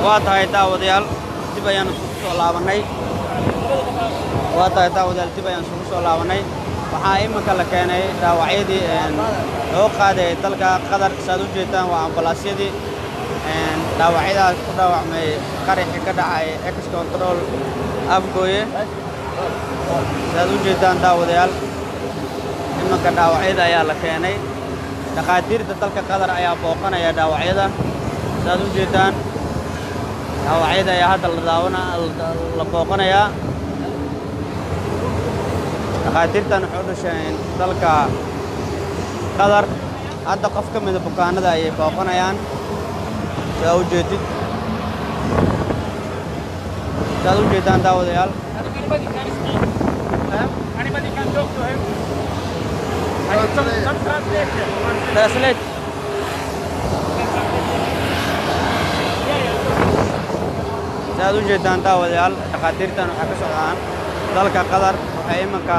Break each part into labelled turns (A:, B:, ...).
A: waa tahay daawadayaal dib ayaan isugu soo laabannay waa tahay daawadayaal dib ayaan isugu soo laabannay waxaa iminka la keenay dhaawacyadii loo qaadayay dalka qatar saad u jeedtaan waa ambalaasyadii dhaawacyadaas ku dhaawacmay qaraxii ka dhacay ex control afgooye saad u jeedtaan daawadayaal iminka dhaawacyada ayaa la keenay dhakhaatiirta dalka qatar ayaa booqanaya dhaawacyada saad u jeedtaan dhaawacyada ayaa hadda la daawana la booqanayaa dhakhaatiirtan waxay u dhasheen dalka qatar hadda qof ka mida bukaanada ayay booqanayaan saa u jeedid saad u jeedaan daawadayaal translate saad u jeedaan daawadayaal dhakhaatiirtan waxay ka socdaan dalka qatar waxay iminka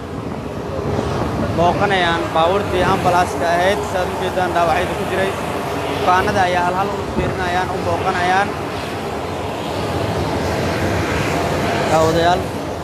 A: booqanayaan baabuurtii ambalaaska ahayd saad u jeedaan dhaawacyada ku jiray bukaanada ayaa halhal u fiirinayaan u booqanayaan daawadayaal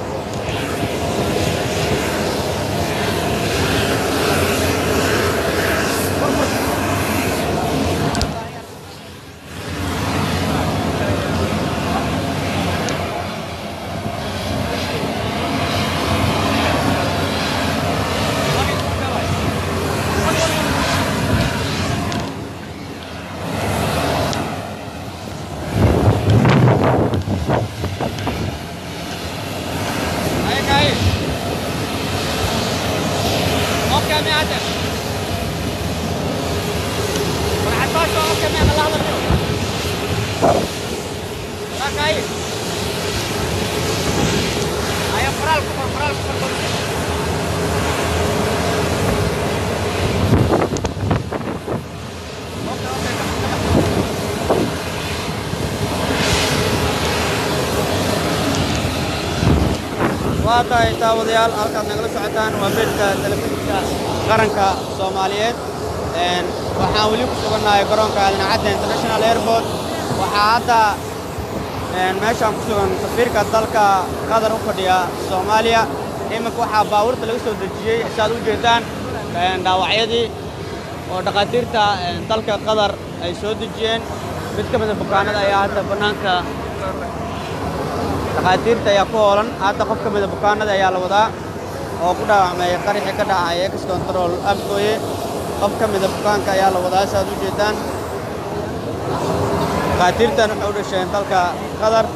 A: waa tahay daawadayaal halkaad nagala socotaan waa beedka telefishinka qaranka soomaaliyeed waxaan weli ku sugannahay garoonka aadanacadda international airport waxaa hadda meeshaan ku sugan safiirka dalka qatar u fadhiya soomaaliya iminka waxaa baabuurta laga soo dejiyey saad u jeedaan dhaawacyadii oo dhakhaatiirta dalka qatar ay soo dejiyeen mid ka mida bukaanada ayaa hadda bannaanka dhakhaatiirta ayaa ku hoolan hadda qof ka mida bukaanada ayaa la wadaa oo ku dhaawacmay qaraxii ka dhacay ex control afgooye qof ka mida bukaanka ayaa la wadaa saaad u jeedaan dhakhaatiirtan waxay u dhasheen dalka qatar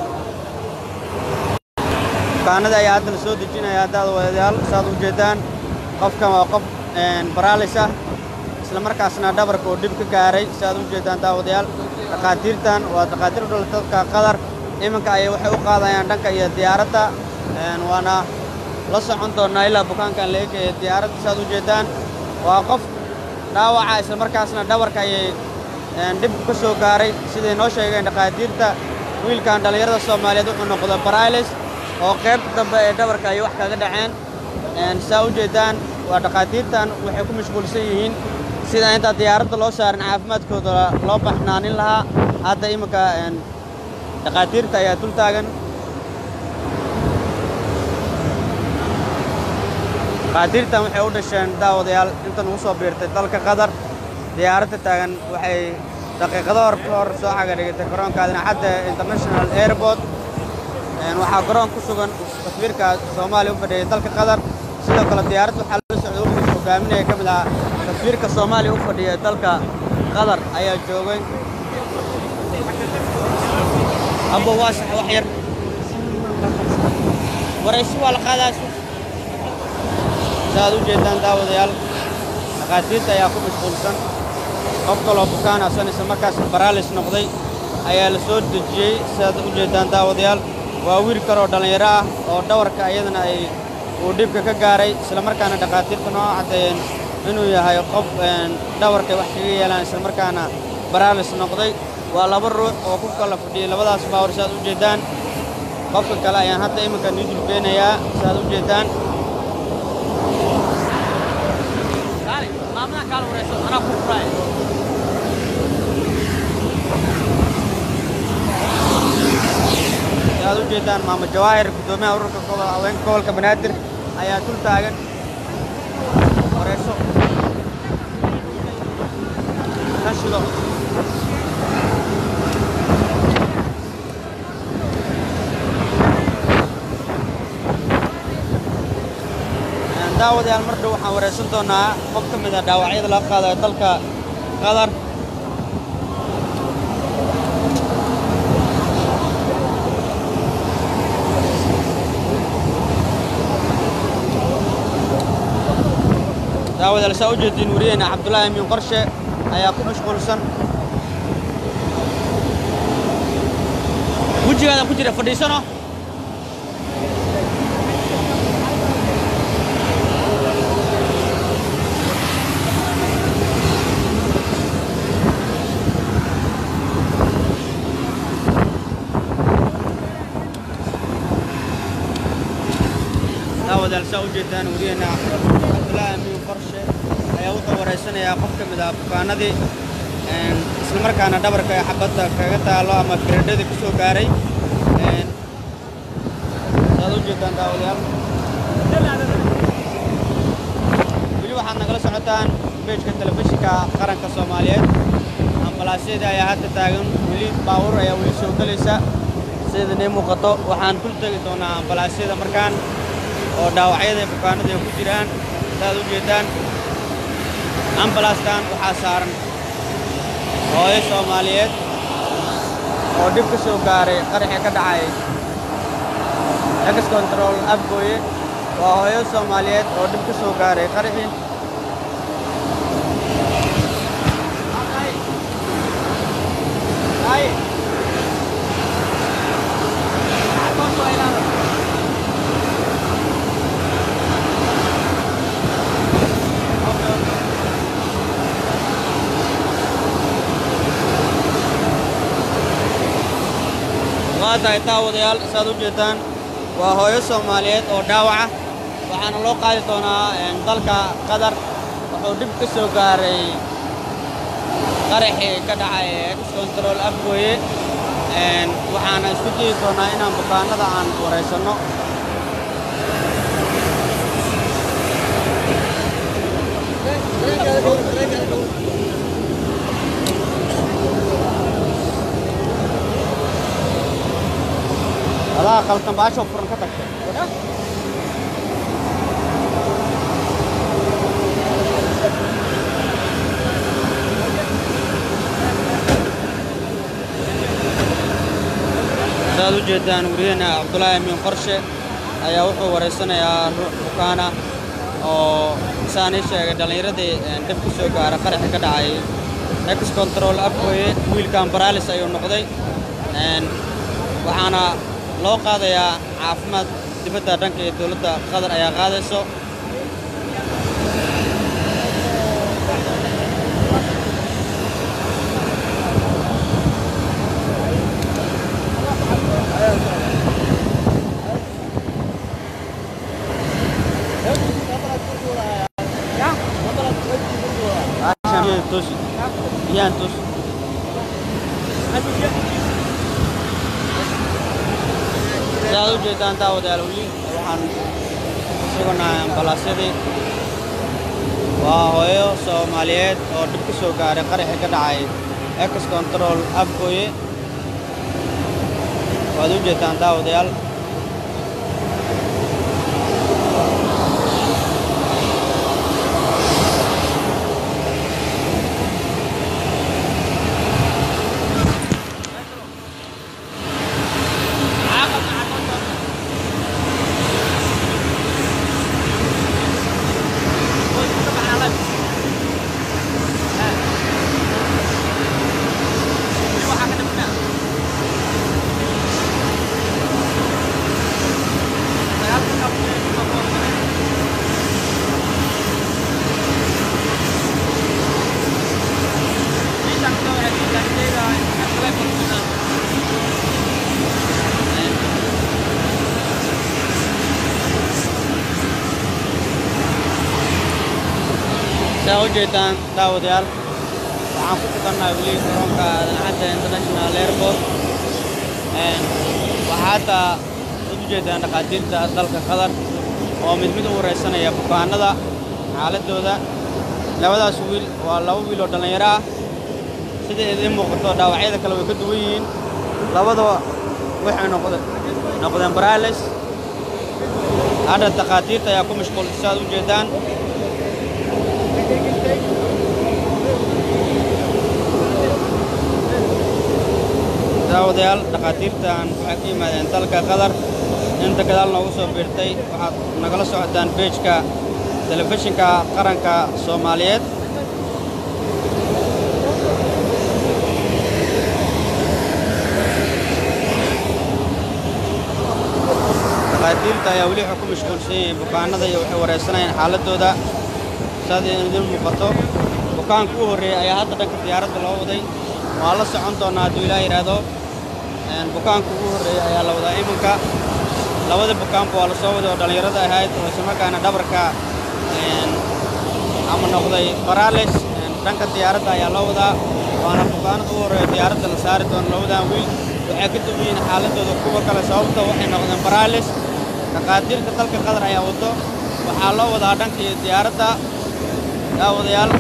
A: bukaanada ayaa hadda la soo dejinaya haddaad wadayaal saaad u jeedaan qofkan waa qof baraalis ah isla markaasna dhabarka oo dhib ka gaaray saaad u jeedaan daawadayaal dhakhaatiirtan waa dhakhaatiir u dhalata dalka qatar iminka ayay waxay u qaadayaan dhanka iyo diyaaradda waana la socon doonnaa ilaa bukaankan la eegaya diyaaradda saaad u jeedaan waa qof dhaawaca isla markaasna dhabarka ayay dhib ka soo gaaray siday noo sheegeen dhakhaatiirta wiilkan dhallinyarada soomaaliyeed wuxuu noqda barailes oo qaybta dambe ee dhabarka ayay wax kaga dhaceen saa u jeedaan waa dhakhaatiirtan waxay ku mashquulsan yihiin sida intaa diyaaradda loo saarin caafimaadkooda loo baxnaanin lahaa hadda iminka dhakhaatiirta ayaa dul taagan dhakhaatiirtan waxay u dhasheen daawadayaal intan ugu soo biirtay dalka qatar diyaaradda taagan waxay daqiiqado hor ka hor soo xaga dhigtay garoonka adinacadda international airport waxaa garoon ku sugan taswiirka soomaaliya u fadhiyay dalka qatar sidoo kale diyaaradda waxaa la socday wafdiga hogaaminaya ka mid ah taswiirka soomaaliya u fadhiya dalka qatar ayaa joogay abo waa sax wax yar waraysi waa la qaadaas saaad u jeedaan daawadayaal dhakhaatiirta ayaa ku mashquulsan qof kaloo bukaan asan isla markaas baraalis noqday ayaa la soo dejiyey sidaad u jeedaan daawadayaal waa wiil kaloo dhallinyaro ah oo dhawarka iyadana ay uu dhibka ka gaaray isla markaana dhakhaatiirta noo caddeeyeen inuu yahay qof dhawarkay wax kaga yeelaan isla markaana baraalis noqday waa laba ruux oo ku kala fadhiyey labadaas baawar saaad u jeedaan qofka kale ayaan hadda iminka nii dulbeenayaa saaad u jeedaan saad u jeedaan maamo jawaahir guddoomiyaha ururka gobo- haweenka gobolka banaadir ayaa dul taagan wareyso ka shido daawadayaal mar dhow waxaan wareysan doonaa qof ka mid a dhaawacyada laga qaadayo dalka qatar daawadayaal saa u jeediin wariyeena cabdullaahi amiin qorshe ayaa ku mashquulsan wejigaada ku jira fadhiisano daawadayaal saa u jeedaan wariyeena cabdullaahi amiin qorshe ayaa wuxuu wareysanayaa qof ka mid ah bukaanadii een, isla markaana dhabarka ee xabadda kaga taalo ama firadhada ku soo gaaray een, saad u jeedaan daawadayaal weli waxaad nagala socotaan beejka telefishinka qaranka soomaaliyeed ambalaasyada ayaa hadda taagan weli baawur ayaa weli soo gelaysa sida nii muuqato waxaan dul tegi doonaa ambalaasyada markaan oo dhaawacyada ee bukaanada ay ku jiraan saad u jeedaan ambalaaskan waxaa saaran hooyo soomaaliyeed oo dhib ka soo gaaray qaraxii ka dhacay ex control afgooye waa hooyo soomaaliyeed oo dhib ka soo gaaray qaraxii waa tahay daawadayaal saad u jeedaan waa hooyo soomaaliyeed oo dhaawaca waxaana loo qaadi doonaa een, dalka qatar wuxuu dhib ka soo gaaray qaraxii ka dhacay ex control afgooye een, waxaana isku dayi doonaa inaan bukaanada aan waraysanno adaa qaltan baasho furan ka tagtay saad u jeedaan wariyeena cabdulaahi amiin qorshe ayaa wuxuu wareysanayaa ruux bukaana oo saan ii sheegay dhallinyaradii een, dhib ku soo gaara qaraxi ka dhacay ex control afgooye wiilkan baraalis ayuu noqday een, waxaana loo qaadayaa caafimaad dibadda dhanka iyo dowladda qatar ayaa qaadayso Aashaan biyaha toosi. Biyahan toosi. sidaad u jeedaan daawadayaal weli waxaan sugannahay ambalaasyadii waa hooyo soomaaliyeed oo dhib ka soo gaaray qaraxii ka dhacay ex control afgooye waad u jeedaan daawadayaal saa u jeedaan daawadayaal waxaan ku sugannahay weli garoonka aadan cadda international airport Een, waxaa waxaa hadda ad u jeedaan dhakhaatiirta dalka qatar oo mid mid u waraysanaya bukaanada xaaladdooda labadaas wiil waa laba wiil oo dhallinyaro ah sida idiin muuqato dhaawacyada kale way ka duwan yihiin labadaba waxay noqdeen baraales hadda takhaatiirta ayaa ku mashquulsa si aad u jeedaan daawadayaal dhakhaatiirtan waxay ka yimaadeen dalka qatar inta gadaal noogu soo biirtay waxaad nagala socotaan beejka telefishinka qaranka soomaaliyeed dhakhaatiirta ayaa weli waxay ku mashquulsan yihiin bukaanada iyo waxay waraysanayaan xaaladdooda saad idin muuqato bukaanka u horreeyey ayaa hadda dhanka diyaaradda loo waday waa la socon doonnaa hadduu ilaah yidhaahdo bukaanka ugu horreeyey ayaa la wadaa iminka labada bukaanba waa la soo waday oo dhallinyarada ahayd oo islamarkaana dhabarka ama noqday baraales dhanka diyaaradda ayaa loo wadaa waana bukaanada ugu horreeya diyaaradda la saari doono labadan wiil waxay ka duwan yihiin xaaladdooda kuwa kale sababta waxay noqdeen baraales dhakhaatiirta dalka qatar ayaa wado waxaa loo wadaa dhankii diyaaradda daawadayaal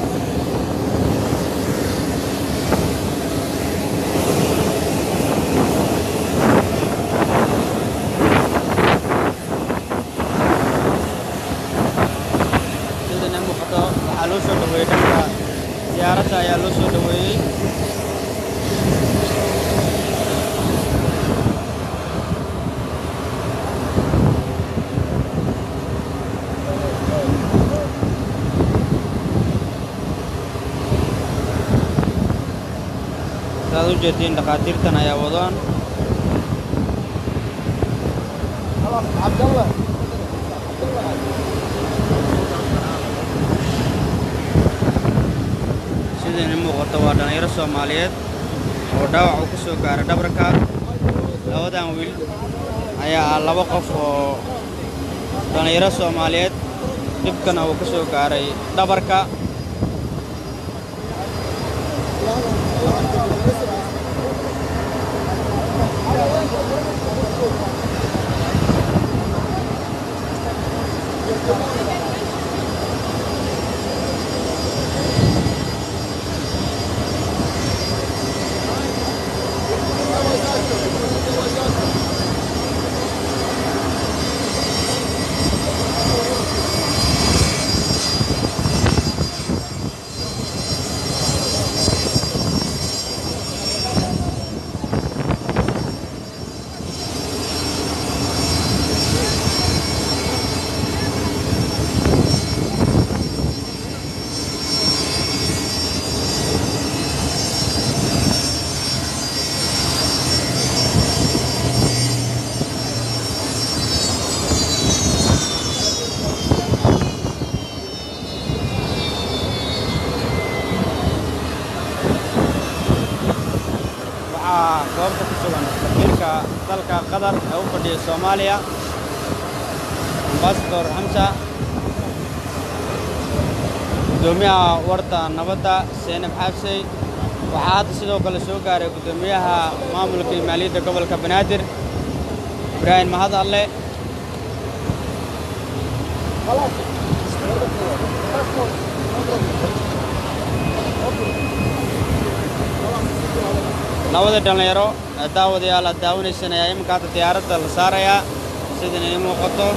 A: sidana muuqato waxaa loo soo dhoweeyey dhanka diyaaradda ayaa loo soo dhoweeyey saad u jeediin dhakhaatiirtan ayaa wadaan sidayna muuqato waa dhallinyaro soomaaliyeed oo dhaawac uu ka soo gaaray dhabarka labadan wiil ayaa ah laba qof oo dhallinyaro soomaaliyeed dhibkana uu ka soo gaaray dhabarka waxaa goobta ku sugan safiirka dalka qatar ee u fadhiya soomaaliya ambasador xamsa guddoomiyaha warda nabadda seenab xaabsey waxaa hadda sidoo kale soo gaaray guddoomiyaha maamulka iyo maaliyadda gobolka banaadir ibraahim mahad alle labada dhallinyaro ee daawadayaal aad daawanaysan ayaa iminka hadda diyaaradda la saarayaa sidan ii muuqato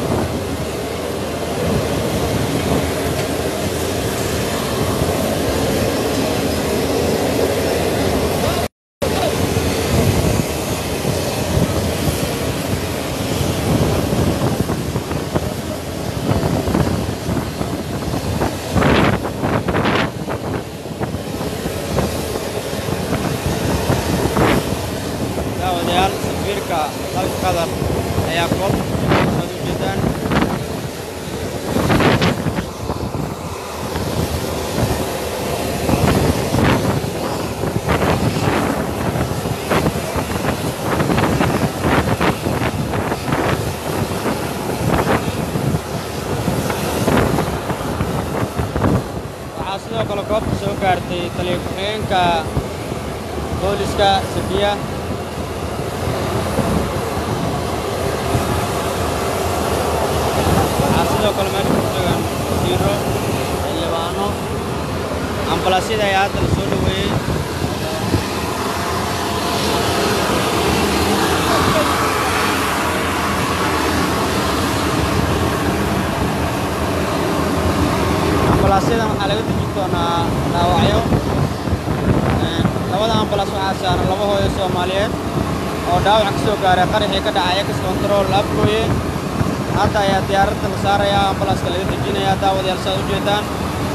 A: daawadayaal safiirka dalka qatar ayaa koob aad u jeedaan waxaa sidoo kale goobta soo gaartay taliya ku-xigeenka booliska safiya sidoo kale meesha ku sugan wasiiro xildhibaano ambalaasyada ayaa hadda la soo dhoweeyey ambalaasyadan waxaa laga dejin doonaa dhaawacyo labada ambalaas waxaa saaran laba hooyo soomaaliyeed oo dhaawac ka soo gaaray qaraxii ka dhacay ex control afgooye hadda ayaa diyaaradda la saarayaa ambalaaska laga dejinayaa daawadayaal saad u jeedaan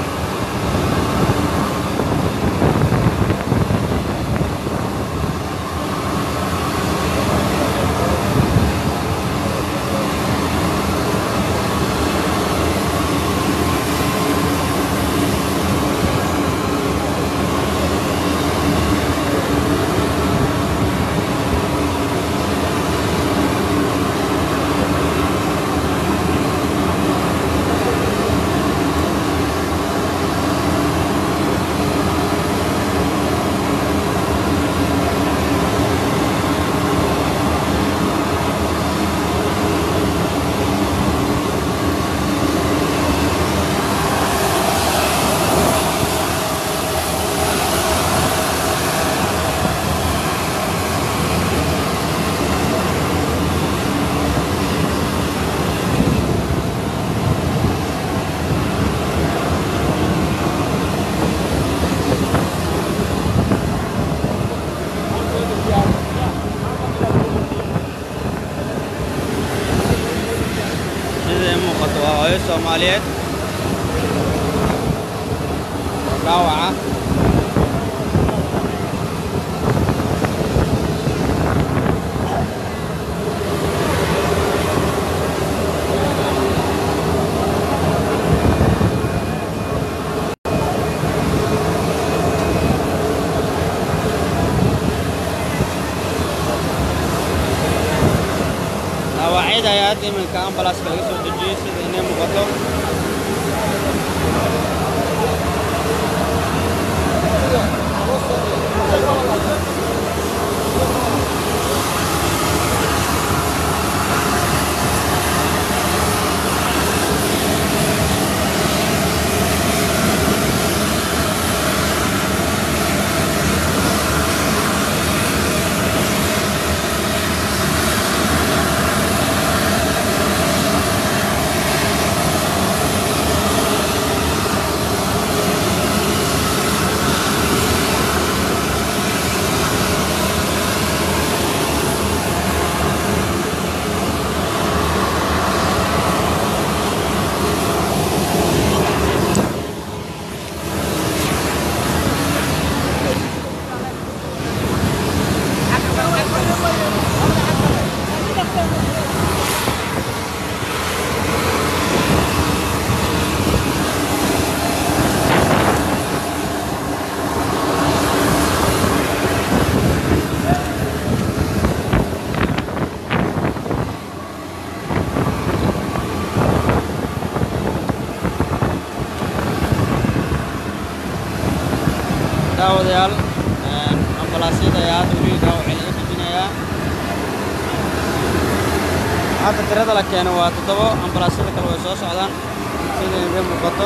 A: sida ii muuqato waa hooyo soomaaliyeed oo dhaawaca dhaawacyada ayaa hadda iminka ambalaaska laga soo dejiyey sida inay muuqato daawadayaal ambalaasyada ayaa hadda weli dhaawacii laga dejinayaa hadda tirada la keeno waa toddobo ambalaasyada kale way soo socdaan sida inaga muuqato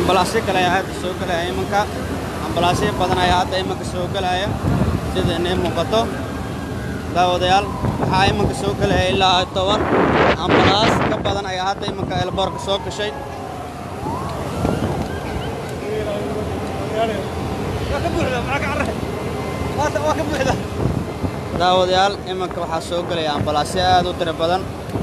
A: ambalaasyo kale ayaa hadda soo gelaya imanka ambalaasyo badan ayaa hadda imanka soo gelaya sida inay muuqato daawadayaal waxaa imanka soo gelaya ilaa toban ambalaas ka badan ayaa hadda imanka elboorka soo gashay daawadayaal imanka waxaa soo gelaya ambalaasyo aad u tiro badan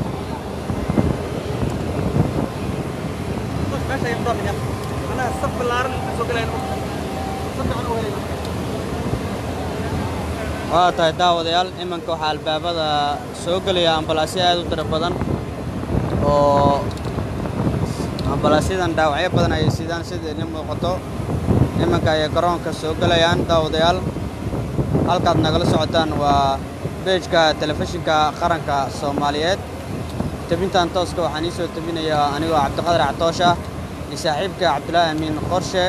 A: waa tahay daawadayaal imanka waxaa albaabada soo gelaya ambalaasyo aad u tiro badan oo ambalaasyadan dhaawacyo badan ayay sidaan sida idin muuqato imanka ayay garoonka soo gelayaan daawadayaal halkaad nagala socotaan waa beejka telefishinka qaranka soomaaliyeed tebintan tooska waxaan ii soo tebinayaa anigoo cabdiqadir catoosh ah iyo saaxiibka cabdulaahi amiin qorshe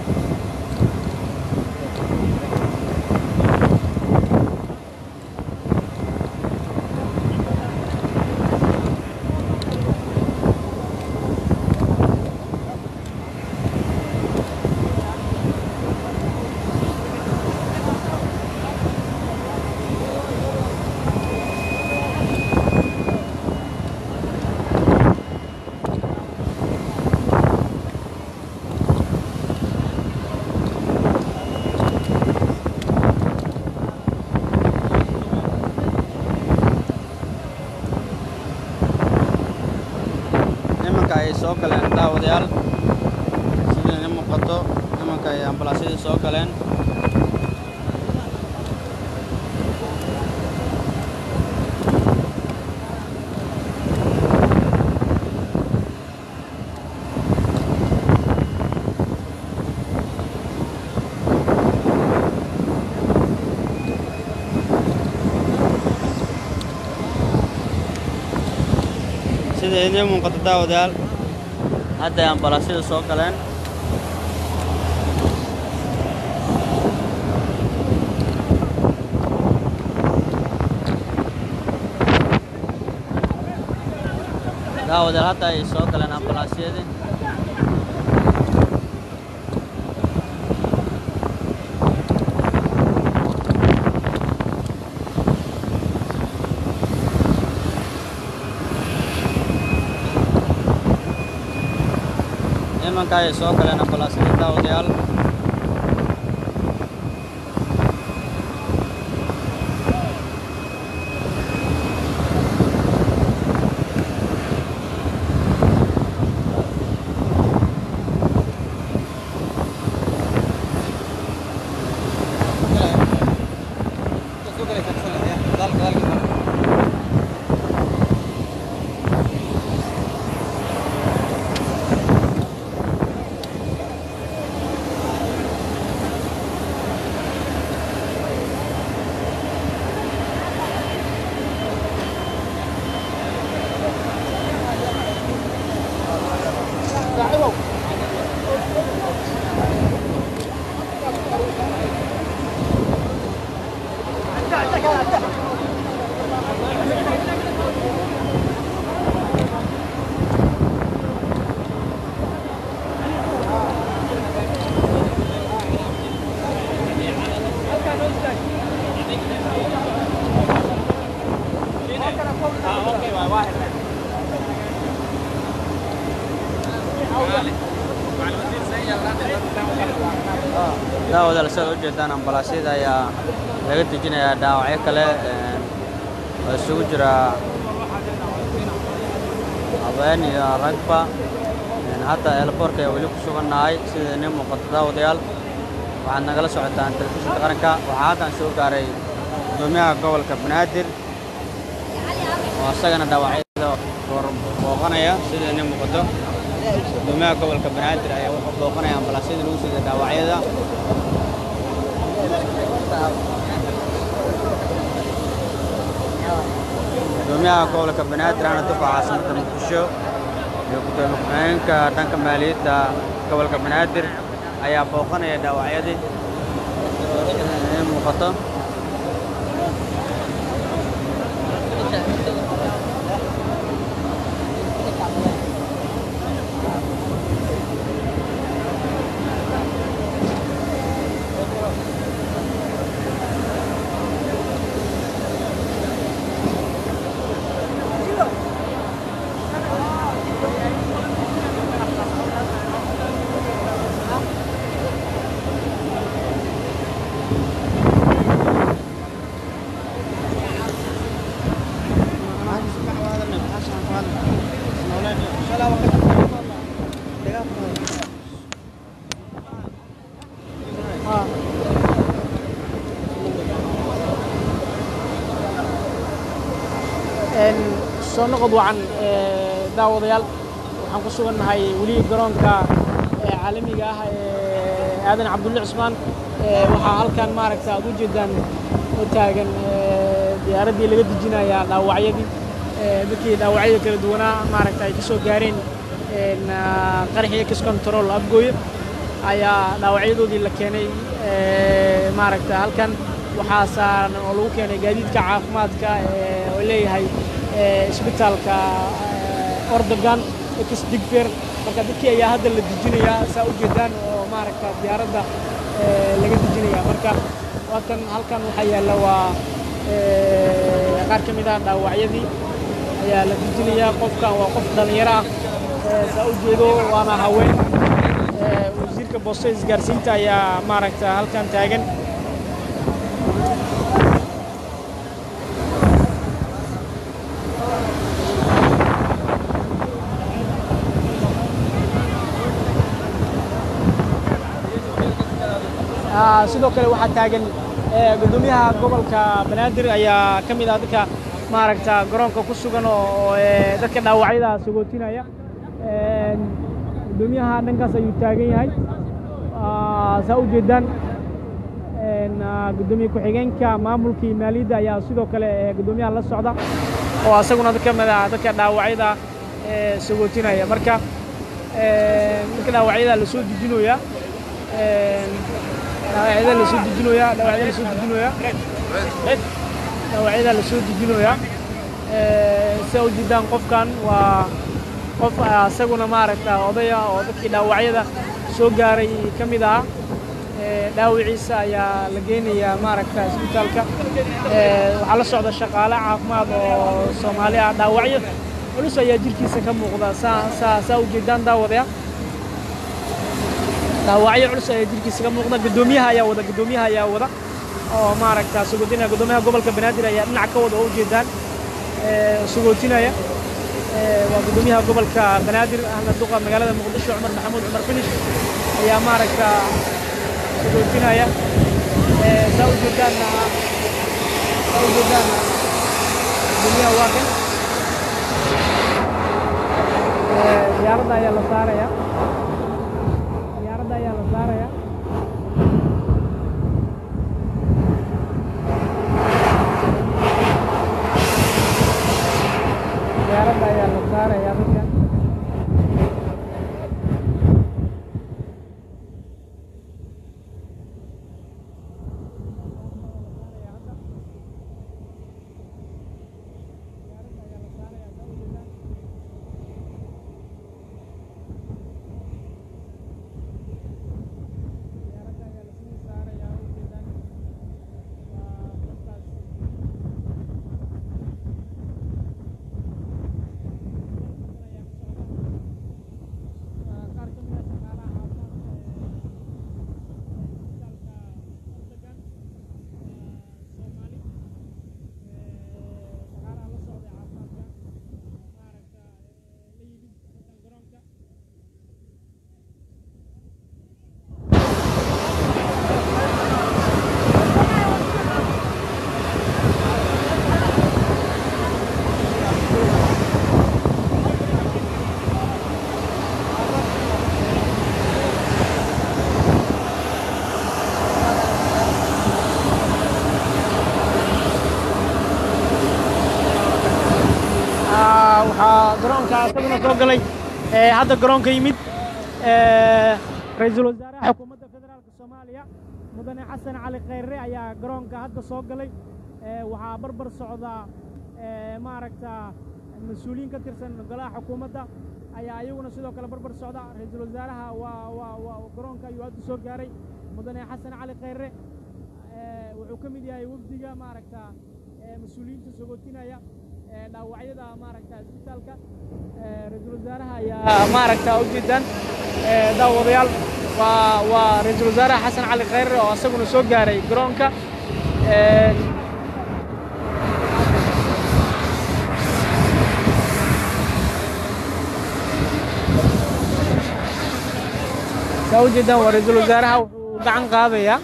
A: imanka ayay soo galeen daawadayaal sida idin muuqato imanka ay ambalaasyadii soo galeen sida idiin muuqato daawadayaal hadda ay ambalaasyada soo galeen daawadayaal hadda ay soo galeen ambalaasyadii imanka ayay soo galeen ambalaasyadii daawadayaal daawadayaal sidaad u jeedaan ambalaasyada ayaa laga dejinayaa dhaawacyo kale oo isugu jira habeen iyo ragba hadda eelboorka ayaa weli ku sugannahay sida inii muuqato daawadayaal waxaad nagala socotaan telefishinka qaranka waxaa haddan soo gaaray gudoomiyaha gobolka banaadir oo isagana dhaawacyada booqanaya sida inii muuqato gudoomiyaha gobolka banaadir ayaa wuxuu booqanaya ambalaasyada lagu sida dhaawacyada gudoomiyaha gobolka banaadir ana duqa caasimada muqdisho iyo gudoomiye ku-xigeenka dhanka maaliyadda gobolka banaadir ayaa booqanaya dhaawacyadii inay muuqato
B: soo noqod wacan daawadayaal waxaan ku sugannahay weli garoonka caalamiga ah ee aadan cabdulle cusmaan waxaa halkan maaragta aad u jeedaan oo taagan diyaaraddii laga dejinaya dhaawacyadii dadkii dhaawacyada kala duwanaa maaragta ay ka soo gaareen qaraxii ex control afgooye ayaa dhaawacyadoodii la keenay maaragta halkan waxaa saaran oo lagu keenay gaadiidka caafimaadka oo leeyahay isbitaalka ordogan ex digfer marka dadkii ayaa hadda la dejinayaa saa u jeedaan oo maaragta diyaaradda laga dejinaya marka waatan halkan waxaa yaalla waa qaar ka mid ah dhaawacyadii ayaa la dejinayaa qofkan waa qof dhallinyaro ah saa u jeedo waana haween wasiirka boosta isgaarsiinta ayaa maaragta halkan taagan sidoo kale waxaa taagan gudoomiyaha gobolka banaadir ayaa ka mid ah dadka maaragta garoonka ku sugan oo dadka dhaawacyada sagootinaya gudoomiyaha dhankaas ayuu taagan yahay saa u jeedaan gudoomiye ku-xigeenka maamulkii maaliyadda ayaa sidoo kale gudoomiyaha la socda oo asaguna ka mid ah dadka dhaawacyada sagootinaya marka dadka dhaawacyada la soo dejinaya dhaawacyada la soo dejinooyaa dhaawacyada la soo dejinooyaa dhaawacyada la soo dejinooyaa sida u jeedaan qofkan waa qof asaguna maaragta odaya oo dadkii dhaawacyada soo gaaray ka mid ahaa dhaawiciisa ayaa la geynayaa maaragta isbitaalka waxaa la socda shaqaale caafimaad oo soomaali ah dhaawacyo culus ayaa jirkiisa ka muuqda saa saa saa u jeedaan daawadaya dhaawacyo culus ayaa jirkiisa ka muuqda gudoomiyaha ayaa wada gudoomiyaha ayaa wada oo maaragta sagootinaya gudoomiyaha gobolka banaadir ayaa dhinac ka wada oo ujeedaan sagootinaya waa gudoomiyaha gobolka banaadir ahna duqa magaalada muqdisho cumar maxamuud cumar finish ayaa maaragta sagootinaya saa u jeedaanna saa u jeedaanna gudoomiyaha waa kan diyaaradda ayaa la saaraya diyaaradda ayaa la saaraya diyaaradda ayaa la saaraya dadkan waxaa garoonka isaguna soo galay hadda garoonka yimid ra-iisul wasaaraha xukuumadda federaalka soomaaliya mudane xasan cali khayre ayaa garoonka hadda soo galay waxaa barbar socda maaragta mas-uuliyiin ka tirsan golaha xukuumadda ayaa iyaguna sidoo kale barbar socda ra-iisul wasaaraha waa waa waa garoonka ayuu hadda soo gaaray mudane xasan cali khayre wuxuu ka mid yahay wafdiga maaragta mas-uuliyiinta sagootinaya dhaawacyada maaragta isbitaalka ra-iisul wasaaraha ayaa maaragta u jeedaan daawadayaal waa waa ra-iisul wasaaraha xasan cali khayre oo asaguna soo gaaray garoonka saa u jeedaan waa ra-iisul wasaaraha wuxuu gacan qaadayaa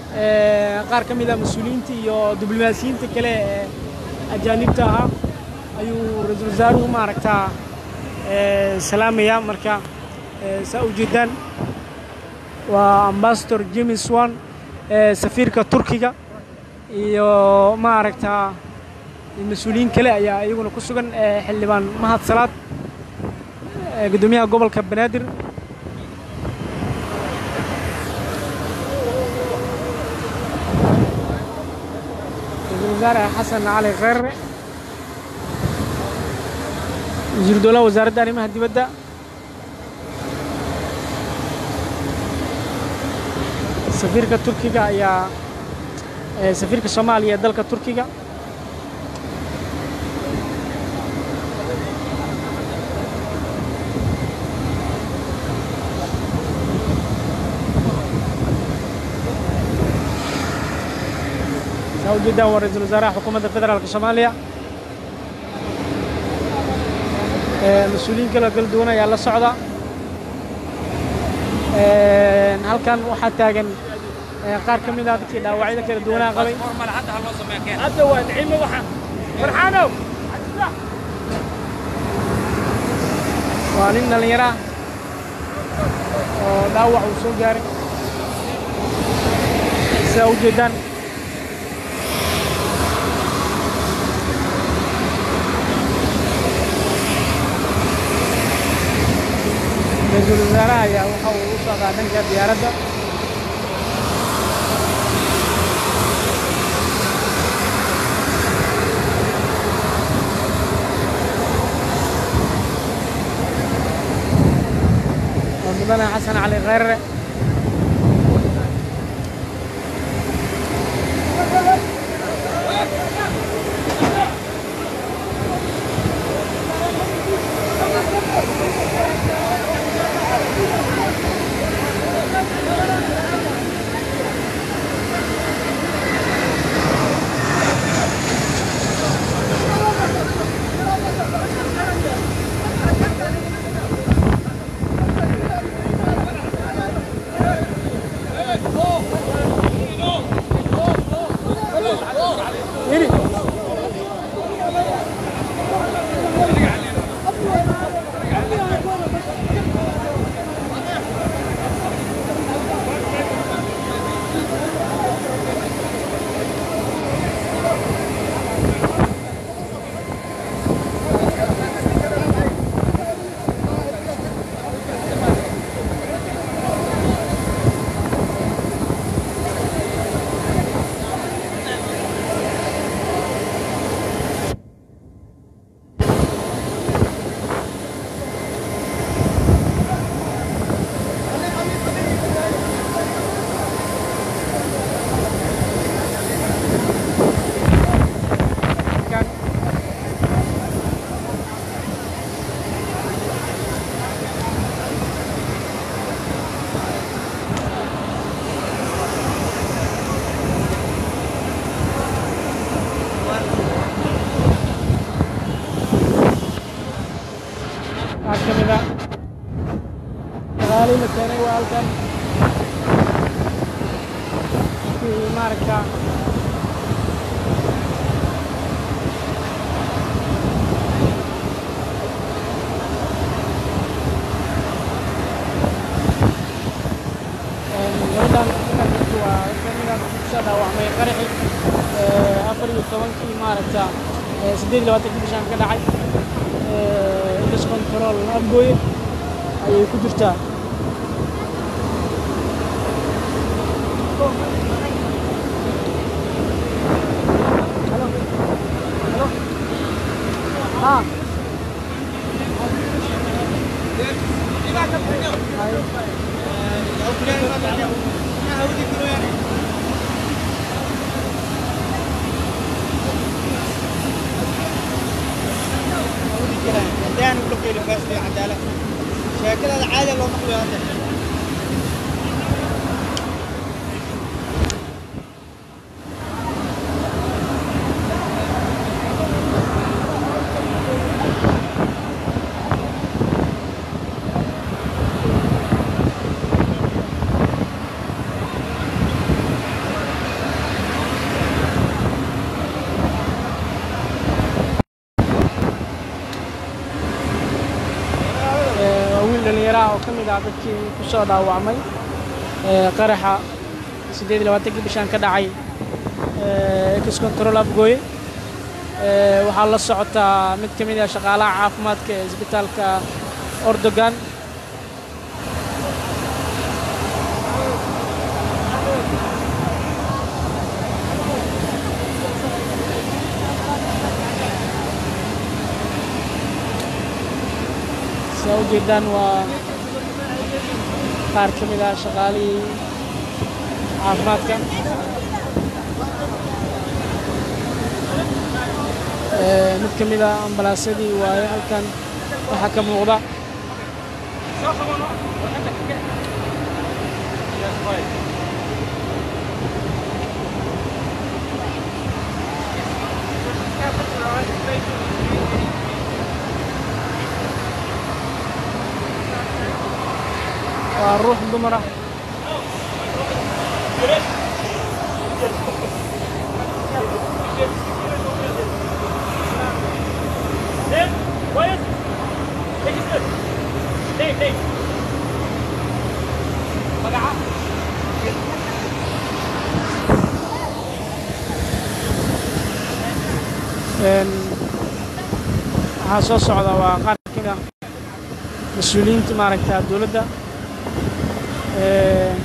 B: qaar ka mid ah mas-uuliyiinta iyo diblomaasiyiinta kale ee ajaanibta ahaa ayuu ra-iisul wasaaruhu maaragtaa salaamayaa marka saa ujeedaan waa ambasador james wan safiirka turkiga iyo maaragtaa mas-uuliyiin kale ayaa iyaguna ku sugan xildhibaan mahad salaad guddoomiyaha gobolka banaadir ra-iisul wasaare xasan cali kheyre wasiir dowlaha wasaaradda arrimaha dibadda safiirka turkiga ayaa safiirka soomaaliya ee dalka turkiga saa ujeedaan waa ra-iisul wasaaraha xukuumadda federaalka soomaaliya mas-uuliyiin kale kala duwan ayaa la socda halkan waxaa taagan qaar ka mid ah dadkii dhaawacyada kala duwanaa qabay hadda waa nicimo waxaan farxaanow waa nin dhallinyaro ah oo dhaawac uu soo gaaray sidaa u jeedaan ra-iisul wasaaraha ayaa waxa uu u socdaa dhanka diyaaradda waa mudane xasan cali kheyre Yürü. Kan. Qaar ka mid ah dagaalii la keenay waa halkan kii maaragta gabadhan markaas waa kamida kusoo dhaawacmay qaraxi afar iyo tobankii maaragta siddeed iyo labaatanki bishaan ka dhacay indus control abgooye ayay ku jirtaa Halo. Halo. Ah. Hai.
A: hadaan ula keeni baasti cadaalad sheekadaada caadi loo maqlayo hadda
B: oo ka mid ah dadkii ku soo dhaawacmay ee, qaraxa siddeed iyo labaatankii bishaan ka dhacay ex control afgooye Ee, waxaa la socotaa mid ka mid ah shaqaalaha caafimaadka ee isbitaalka ordogan saa u jeedaan waa qaar ka mid ah shaqaalihii caafimaadka Ee, mid ka mid ah ambalaasyadii waaye halkan waxaa ka muuqda waa ruux dumar ah Een, waxaa soo socda waa qaar ka mid ah mas-uuliyiinta maaragta dowladda Ee,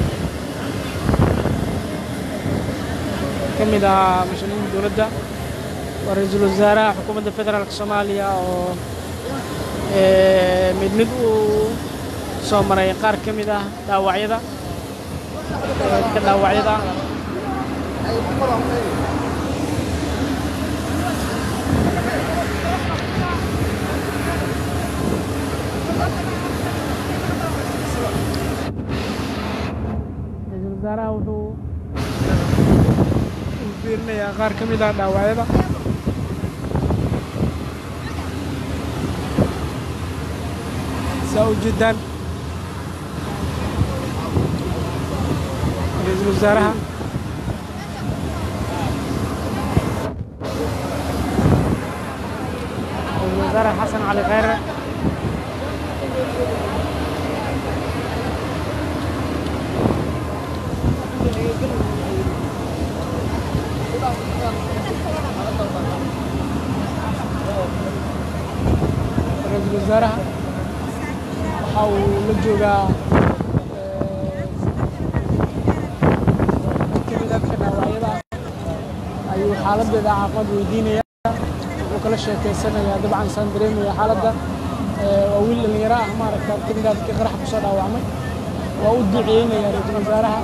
B: ka mid ahaa mas-uuliyiinta dowladda waa ra-iisul wasaaraha xukuumadda federaalk soomaaliya oo ee, mid mid uu soo maray qaar ka mid ah dhaawacyada ee, dadka dhaawacyada ah ra-iisul wasaaraha wuxuu u fiirinayaa qaar ka mid ah dhaawacyada saa u jeedaan ra-iisul wasaaraha ra-iisul wasaare xasan cali khayre ra-iisul wasaaraha waxa uu la joogaa ee, mid ka mid ah dadka dhaawacyada ah ayuu xaaladeeda caafimaad weydiinaya wuxuu kala sheekeysanayaa dabcan saan dareemaya xaaladda ee, waa wiil dhallinyaro ah maaragta ka mid ah dadkii qaraxa kusoo dhaawacmay waa u duceynaya ra-iisul wasaaraha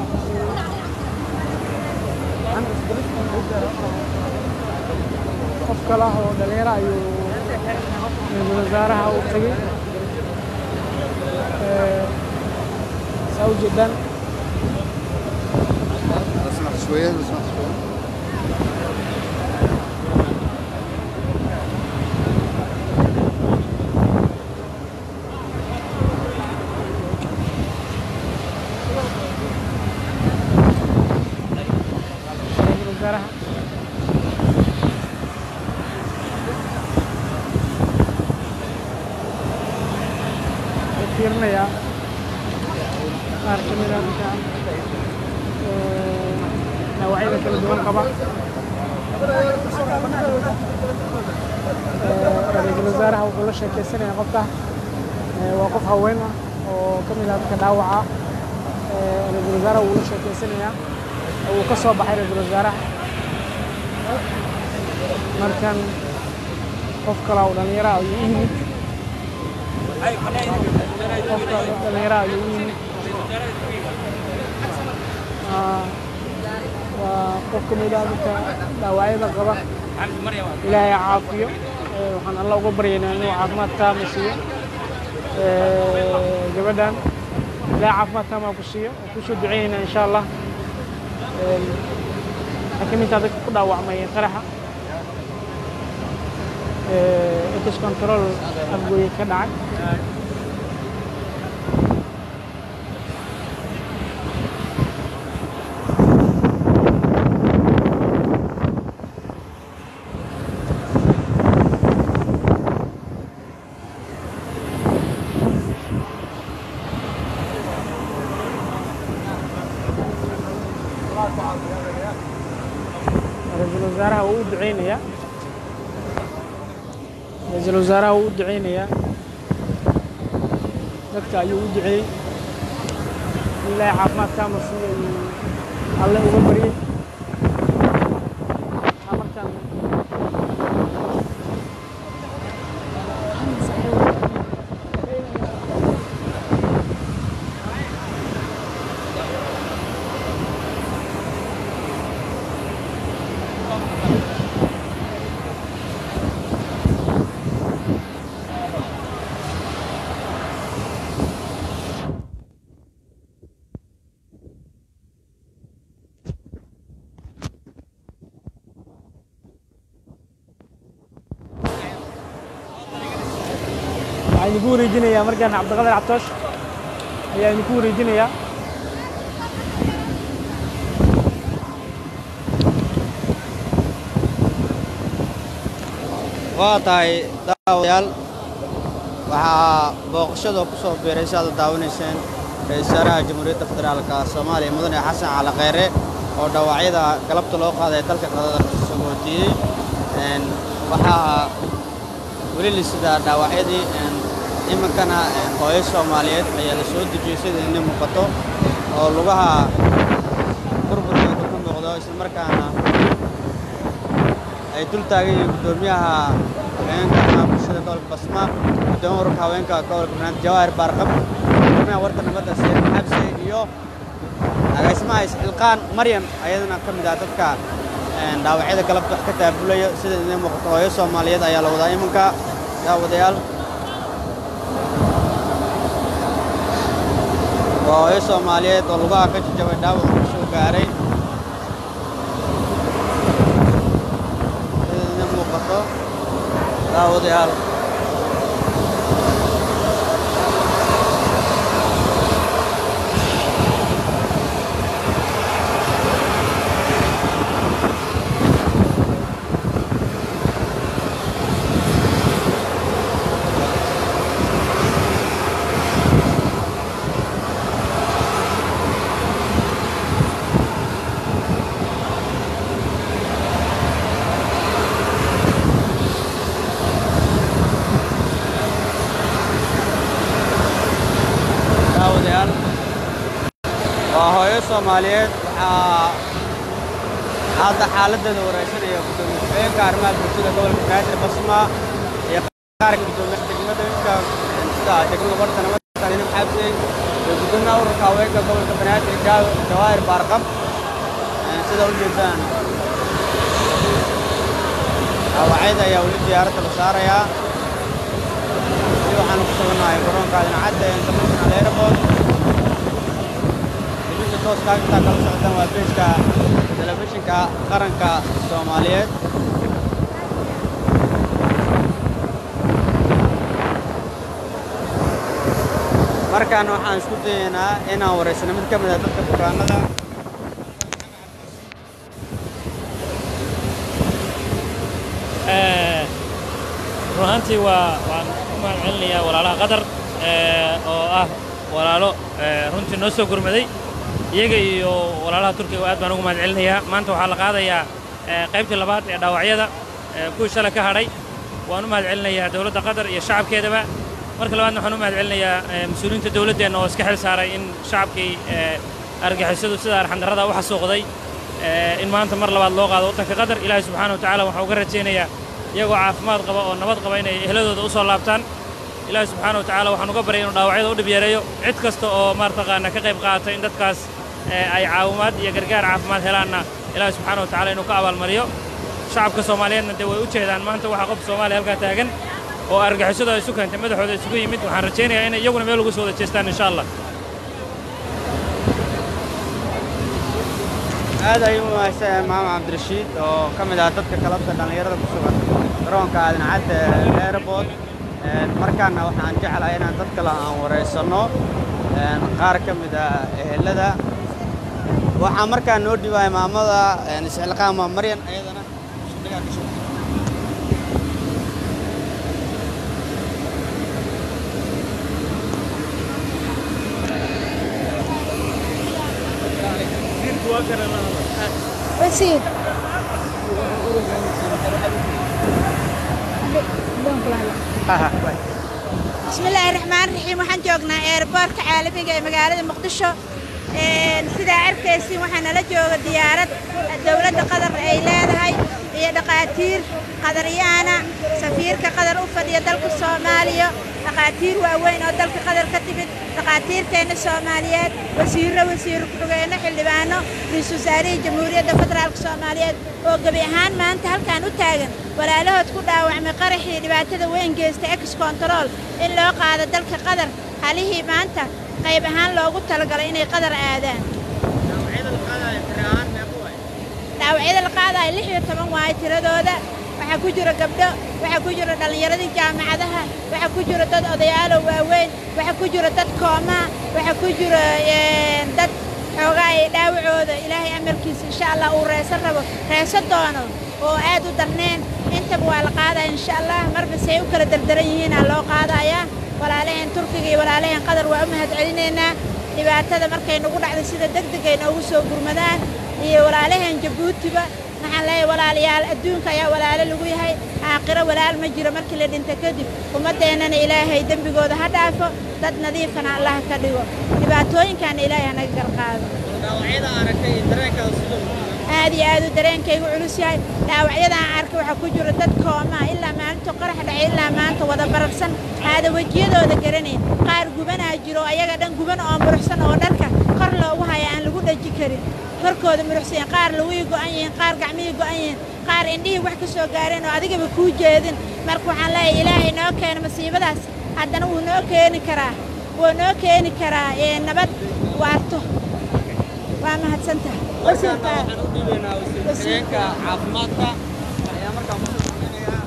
B: qof kale ah oo dhallinyaro ayuu ra-iisul wasaaraha u tagay Ee, saa u jeedaan
C: اسمع شوية اسمع شوية
B: ra-iisul wasaaraha wuxuu fiirinayaa qaar ka mid ah dadka ee, dhaawacyada kala duwan qaba Ee, ra-iisul wasaaraha wuxuu la sheekeysanayaa qofka ee, waa qof haween ah oo ka mid ah dadka dhaawaca Ee, ra-iisul wasaaraha wuu la sheekeysanayaa wuu ka soo baxay ra-iisul wasaaraha markan qof kale oo dhallinyaro ah ayuu u yimid qof kale oo dhallinyaro ah ayuu u yimid Aa, waa qof ka mid ah dadka dhaawacyada qaba ilaahay ha caafiyo Ee, waxaan alla uga baryaynaa inuu caafimaad taama siiyo Ee, gabadhan ilaahay caafimaad taama ku siiyo waan kusoo duceynaynaa insha allah Een, waxay ka mid tahay dadka ku dhaawacmay qaraxa ex control afgooye ka dhacay ra-iisul wasaaraha wuu u duceynayaa dadka ayuu u duceeyey in ilaahay caafimaad kaama siiyo ayuu alle uga baryey waxaa markaan waxaan idinku wareejinayaa markaan cabdiqadir cabtoosh ayaa idinku wareejinayaa
A: waa tahay daawadayaal waxaa booqashada ku soo biiray si aad u daawanayseen ra-iisul wasaaraha jamhuuriyadda federaalka soomaaliya mudane xasan cali kheyre oo dhaawacyada galabta loo qaaday dalka qadada sagootiyey Een, waxaa weli la sidaa dhaawacyadii een, iminkana een, hooyo soomaaliyeed ayaa la soo dejiyey sida ini muuqato oo lugaha burburkooda ka muuqdo islamarkaana ay dul taagan yihiin guddoomiyaha haweenka ama bulshada gobolka basma guddoomiyaha ururka haweenka gobolka banaadir jawaahir baarqab guddoomiyaha warta nabadda sayid xabse iyo agaasimaha isxilqaan maryan ayadana ka mid ah dadka een, dhaawacyada galabta wax ka taabulaya sida idin muuqato hooyo soomaaliyeed ayaa la wadaa iminka daawadayaal waa hooyo soomaaliyeed oo lugaha ka jajabay dhaawac uu soo gaaray sida idin muuqato daawadayaal daawadayaal waa hooyo soomaaliyeed waxaa hadda xaaladdeeda wareysanaya gudoomiye ku-xigeenka arrimaha bulshada gobolka banaadir basma iyo qaarka guddoomiyaha degmooyinka sida degmada warta nabadda saliim xabsi iyo guddoomiyaha ururka haweenka gobolka banaadir Jaa- jawaahir baarqab Een, sida u jeedaan dhaawacyada ayaa weli diyaaradda la saarayaa weli waxaanu ku sugannahay garoonka adincadda ee international airport dibinta tooska intaa kala socdaan waa beejka telefishinka qaranka soomaaliyeed markaan waxaan isku dayaynaa inaan wareysano mid ka mid ah dadka bukaanada
D: run ahaantii waa waan u mahad celinayaa walaalaha qatar ee, oo ah walaalo ee, runtii noo soo gurmaday iyaga iyo walaalaha turkiga aad baan ugu mahad celinayaa maanta waxaa la qaadayaa ee, qaybtii labaad ee dhaawacyada ee, kuwii shalay ka hadhay waan u mahad celinayaa dowladda qatar iyo shacabkeedaba marka labaadna waxaan u mahad celinayaa ee, mas-uuliyiinta dowladdeenna oo iska xil saaray in shacabkii ee, argagixisadu sida arxandarrada u xasuuqday ee, in maanta mar labaad loo qaado waddanka qatar ilaahay subxaana wa tacaala waxaan uga rajaynayaa iyagoo caafimaad qaba oo nabad qaba inay ehladooda u soo laabtaan ilaahay subxaana wa tacaala waxaan uga baryay inuu dhaawacyada u dhib yareeyo cid kasta oo maartaqaana ka qayb qaata in dadkaas ee, ay caawimaad iyo gargaar caafimaad helaanna ilaahay subxaana wa tacaala inuu ka abaalmariyo shacabka soomaaliyeedna dee way u jeedaan maanta waxaa qof soomaaliya halkaa taagan oo argagixisadu ay isu keentay madaxooda isugu yimid waxaan rajaynayaa inay iyaguna meel ugu soo wada jeestaan insha allah
A: aad ayuu u mahadsanyahay maxamed cabdirashiid oo ka mid ah dadka kalabta dhallinyarada ku sugan garoonka aadincadda ee airport Een, markaana waxaan jeclahay inaan dad kale aan wareysanno een, qaar ka mid ah ehelada waxaa markaa noo dhiibaya maamada een, isxilqaama maryan ayadana shaqadaa ka shaqeysa.
E: Proceed. Don't plan. bismillaahi raxmaan raxiim waxaan joognaa eerboorka caalamiga ee magaalada muqdisho sidaa arkaysiin waxaa nala jooga diyaarad dowladda qatar ay leedahay iyo dhaqaatiir qadaryaana safiirka qatar u fadhiya dalka soomaaliya dhaqaatiir waaweyn oo dalka qatar ka timid dhaqaatiirteenna soomaaliyeed wasiirro wasiir ku-xigeenno xildhibaano ra-iisul wasaarihii jamhuuriyadda federaalka soomaaliyeed oo gebi ahaan maanta halkan u taagan walaalahood ku dhaawacmay qaraxii dhibaatada weyn geysta ex control in loo qaado dalka qatar halihii maanta qayb ahaan loogu talagalay inay qatar aadaan dhaawacyada la qaadaya lix iyo toban waayo tiradooda waxaa ku jira gabdho waxaa ku jira dhallinyaradii jaamacadaha waxaa ku jira dad odayaalo waaweyn waxaa ku jira dad koomaa waxaa ku jira dad xoogaa ay dhaawacooda ilaahay amarkiisa insha allah uu reesan rabo reeso doono oo aad u darneen intaba waa la qaadaya insha allah marba say u kala dardaran yihiinaa loo qaadayaa walaalaheen turkiga iyo walaalaheen qatar waa u mahad celinaynaa dhibaatada markay nagu dhacday sida degdeg ay noogu soo gurmadaan iyo walaalaheen jabuutiba waxaan leeyahay walaalayaal adduunka ayaa walaalo lagu yahay aakhiro walaal ma jiro markii la dhinta kadib ummaddeennana ilaahay dembigooda ha dhaafo dad nadiifkana allah ka dhigo dhibaatooyinkaana ilaahay hanaga garqaado aad iyo aad u dareenkaygu culus yahay dhaawacyadaan arkay waxaa ku jira dad koomaa ilaa maalinta qorax dhacay ilaa maanta wada bararsan aada wejiyadooda garanayn qaar gubanaa jiro ayaga dhan guban oo muruxsan oo dharka kor loogu haya aan lagu dhaji karin korkooda muruxsan qaar lugihii go'an yihiin qaar gacmihii go'an yihiin qaar indhihii wax ka soo gaareen oo adigaba kuu jeedin marka waxaan leeyahay ilaahay noo keena masiibadaas haddana wuu noo keeni karaa wuu noo keeni karaa nabad waarto waa mahadsantahay
A: wasiirka caafimaadka ayaa markaan ku shaqeynayaa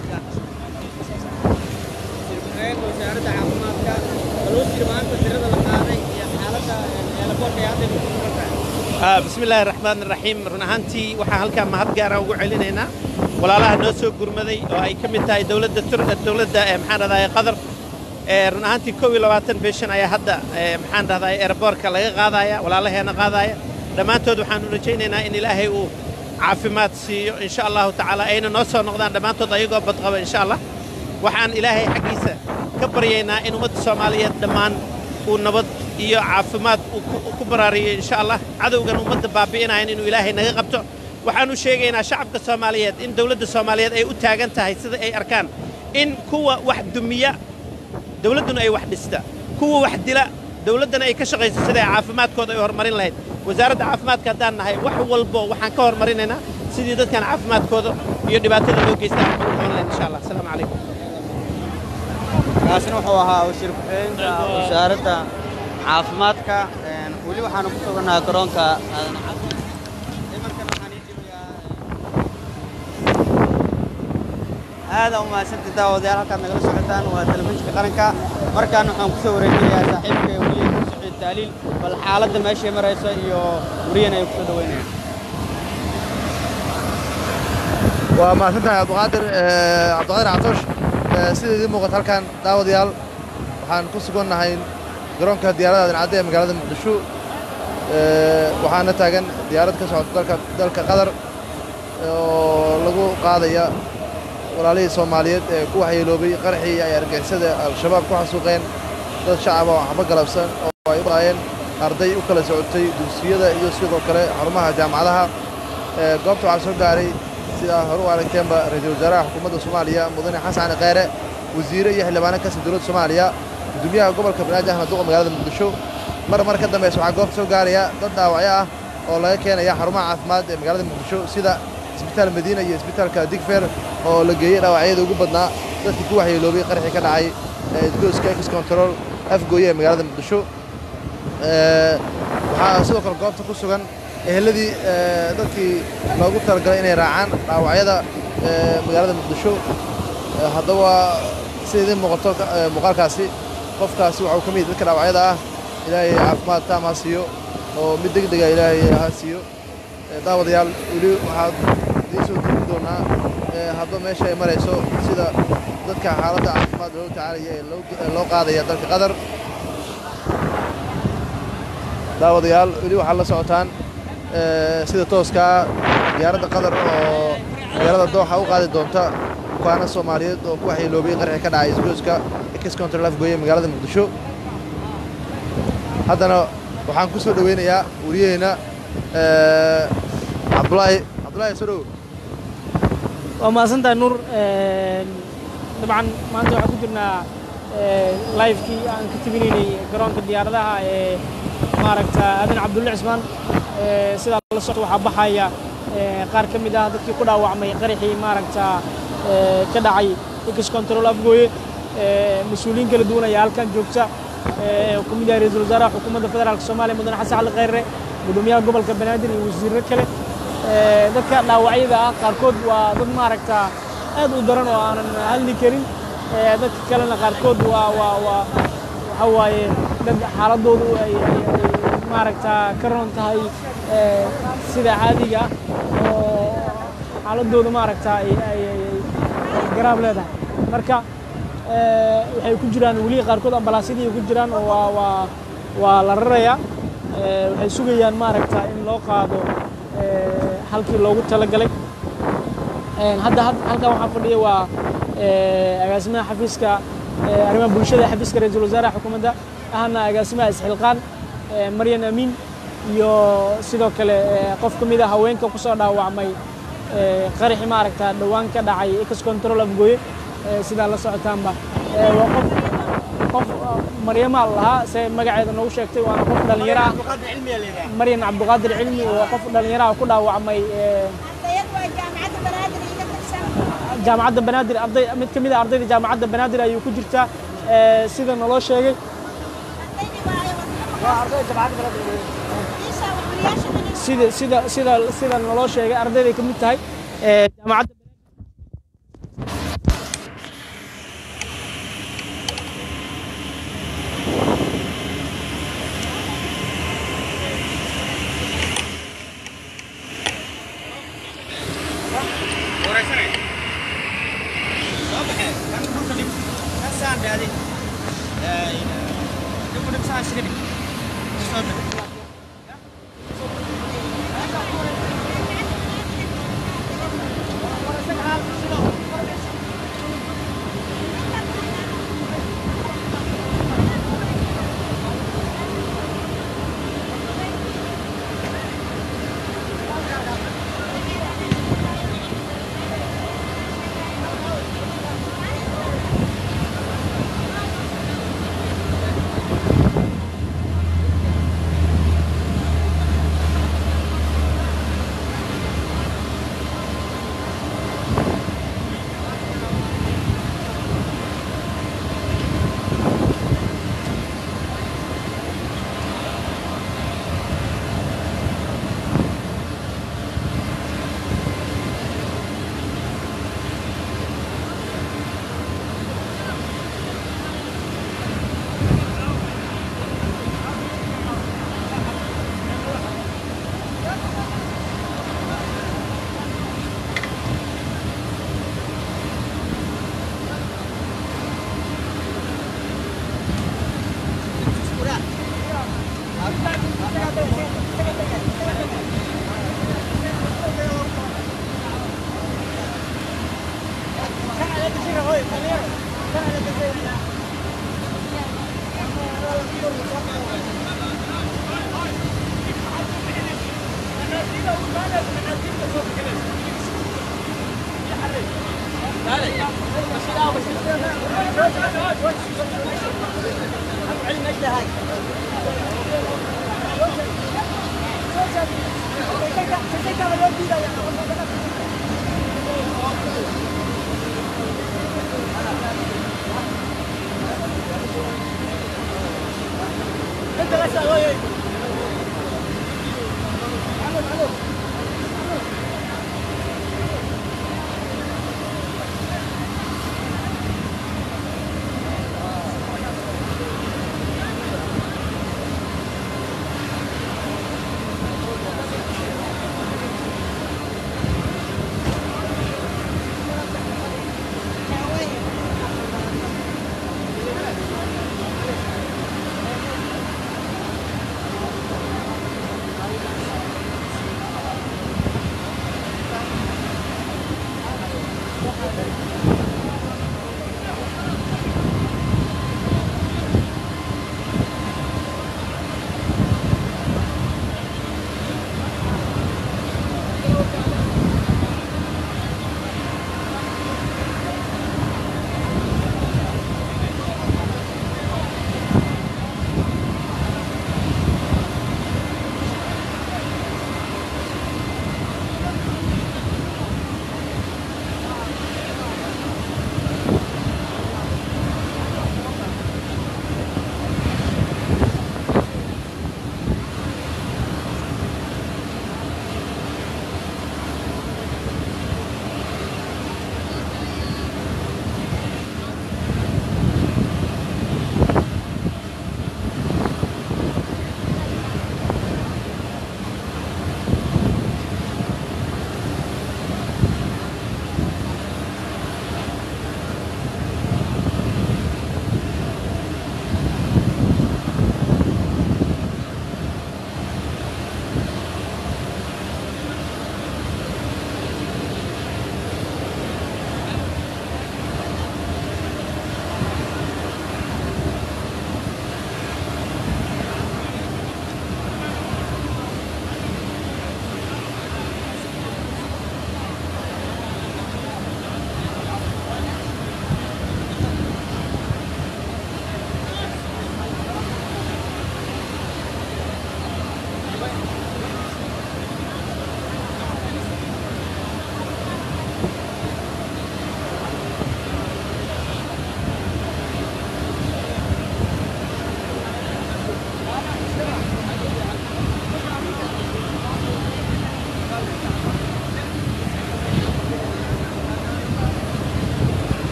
A: wasiirka wasaaradda caafimaadka balwasiir maanta tirada la qaaday iyo xaaladda eelaboorka ee hadda ku sugan
F: bismi illaahi raxmaan raxiim run ahaantii waxaan halkaan mahad gaara ugu celinaynaa walaalaha noo soo gurmaday oo ay ka mid tahay dowladda dowladda maxaan dhahdaye qatar run ahaantii kow iyo labaatan beeshan ayaa hadda maxaan dhahdaye eeraboorka laga qaadaya walaalaheena qaadaya dhammaantood waxaanu rajaynaynaa in ilaahay uu caafimaad siiyo insha allahu tacaala ayna noo soo noqdaan dhammaantood ayagoo badqaba insha allah waxaan ilaahay xaggiisa ka baryaynaa in ummadda soomaaliyeed dhammaan uu nabad iyo caafimaad ku baraariyo insha allah cadowgan ummadda baabi'inayan inuu ilaahay naga qabto waxaanu sheegaynaa shacabka soomaaliyeed in dowladda soomaaliyeed ay u taagan tahay sida ay arkaan in kuwa wax dumiya dowladduna ay wax dhista kuwa wax dila dowladdana ay ka shaqayso sida ay caafimaadkooda ay horumarin lahayd wasaaradda caafimaadka haddaan nahay wax walbo waxaan ka horumarinaynaa sidii dadkan caafimaadkooda iyo dhibaatada loo geysta aan ugu qaban lahayn insha allah asalaamu calaykum
A: kaasina wuxuu ahaa wasiir ku-xigeenka wasaaradda caafimaadka weli waxaanu ku sugannahay garoonka aadan cabdi imarkan waxaan ii dhibayaa aada u mahadsantii daawadayaal halkaad nagala socotaan waa telefishinka qaranka markaan waxaan ku soo wareejinayaa saaxiibka weliya kursixiid taaliil bal xaaladda meeshay marayso iyo weriyan ay ku soo dhaweynayaan
C: waa mahadsantahay cabdiqaadir cabdiqaadir catoosh sida idiin muuqata halkan daawadayaal waxaan ku sugannahay garoonka diyaaradda aadan cadde ee magaalada muqdisho waxaana taagan diyaarad ka socota dalka dalka qatar oo lagu qaadaya walaalihii soomaaliyeed ee ku waxyeeloobay qaraxii ay argixisada al-shabaab ku xasuuqeen dad shacaba oo waxba galabsan oo ay u laayeen arday u kala socotay dugsiyada iyo sidoo kale xarumaha jaamacadaha goobta waxaa soo gaaray sidaa hore u aragteenba ra-iisul wasaaraha xukuumadda soomaaliya mudane xasan cali kheyre wasiire iyo xildhibaano kastan dowladda soomaaliya gudoomiyaha gobolka banaadir ahmed duqa magaalada muqdisho mar mar ka dambaysa waxaa goobta soo gaaraya dad dhaawacyo ah oo laga keenaya xarumaha caafimaad ee magaalada muqdisho sida isbitaal madiina iyo isbitaalka digfer oo la geeyey dhaawacyada ugu badnaa dadkii ku waxyeeloobay qaraxii ka dhacay isgooska ex control afgooye ee magaalada muqdisho waxaa sidoo kale goobta ku sugan eheladii dadkii loogu talagalay inay raacaan dhaawacyada magaalada muqdisho haddaba sida idiin muuqato muuqaalkaasi qofkaasi waxuu ka mid dadka dhaawacyada ah ilaahay caafimaad taam ha siiyo oo mid deg dega ilaahay ha siiyo daawadayaal weli waxaad idiin soo tegi doonaa hadba meesha ay marayso sida dadka xaaladda caafimaad loogu tacaalaya ee loo qaadaya dalka qatar daawadayaal weli waxaad la socotaan sida tooskaa diyaaradda qatar oo magaalada dooxa u qaadi doonta bukaano soomaaliyeed oo ku waxyeeloobay qarxi ka dhacay isgoyska ex control afgooye magaalada muqdisho haddana waxaan ku soo dhoweynayaa wariyaheenna cabdulaahi cabdulaahi soo dhow
B: waa mahadsantahay nuur dabcan maanta waxaan ku jirnaa livekii aan ka tebinaynay garoonka diyaaradaha ee maaragta aadan cabdulle cismaan sidaa la socto waxaa baxaya qaar ka mid ah dadkii ku dhaawacmay qaraxii maaragta ka dhacay ex control afgooye mas-uuliyiin kala duwan ayaa halkan joogta ku mid yahay ra-iisul wasaaraha xukuumadda federaalka soomaaliya mudane xasan cali khayre gudoomiyaha gobolka banaadir iyo wasiirro kale dadka dhaawacyada ah qaarkood waa dad maaragta aad u daran oo aanan hadli karin dadka kalena qaarkood waa waa waa waxa waaye dad xaaladoodu ay maaragta ka roon tahay sida caadiga ah oo xaaladooda maaragta ay ay garaab leedahay marka waxay ku jiraan weli qaarkood ambalaasyadii ku jiraan oo waa waa waa la rarayaa waxay sugayaan maaragta in loo qaado halkii loogu talagalay hadda halkan waxaa fadhiya waa agaasimaha xafiiska arrimaha bulshada xafiiska ra-iisul wasaaraha xukuumadda ahna agaasimaha isxilqaan maryan amiin iyo sidoo kale qof ka mid a haweenka ku soo dhaawacmay qaraxi maaragta dhowaan ka dhacay ex control afgooye sidaa la socotaanba waa qof qof maryama lahaa se magaceeda noogu sheegtay waana qof dhallinyaro ah maryan cabduqaadir cilmi waa qof dhallinyaro ah ku dhaawacmay jaamacadda banaadir arday mid ka mid a ardayda jaamacadda banaadir ayuu ku jirtaa sida naloo sheegay sida sida sida sida naloo sheegay ardayday ka mid tahay jaamacadda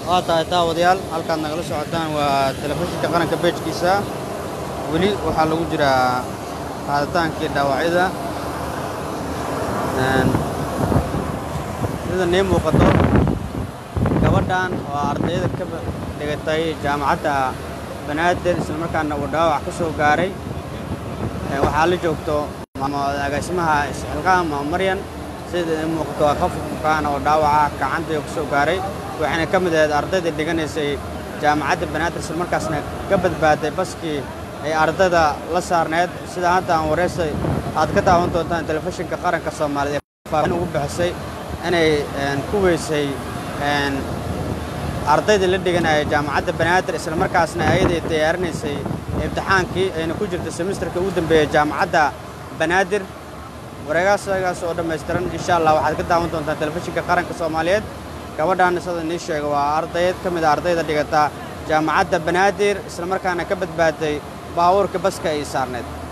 A: waa tahay daawadayaal halkaad nagala socotaan waa telefishinka qaranka beejkiisa weli waxaa lagu jiraa qaaditaankii dhaawacyada Een, sida nii muuqato gabadhan waa ardayda ka ba- dhigatay jaamacadda banaadir islamarkaana uu dhaawac ka soo gaaray Ee, waxaa la joogto ama agaasimaha isxilqaam ama maryan sida ii muuqato waa qof bukaana oo dhaawaca gacanta ku soo gaaray waxayna ka mid ahayd ardayda dhiganaysay jaamacadda banaadir islamarkaasna ka badbaaday baskii ay ardayda la saarneed sida hadda aan wareysay aad ka daawan doontaan telefishinka qaranka soomaaliyeed ee faafin ugu bixisay inay een, ku weysay een, ardayda la dhiganaya jaamacadda banaadir islamarkaasna ayaday diyaarinaysay imtixaankii ayna ku jirta semesterka ugu dambeeyey jaamacadda banaadir wareegaasagaas oo dhammaystiran insha allah waxaad ka daawan doontaan telefishinka qaranka soomaaliyeed gabadhan sida nii sheega waa ardayd ka mid a ardayda dhigata jaamacadda banaadir islamarkaana ka badbaaday baabuurka baska ay saarneed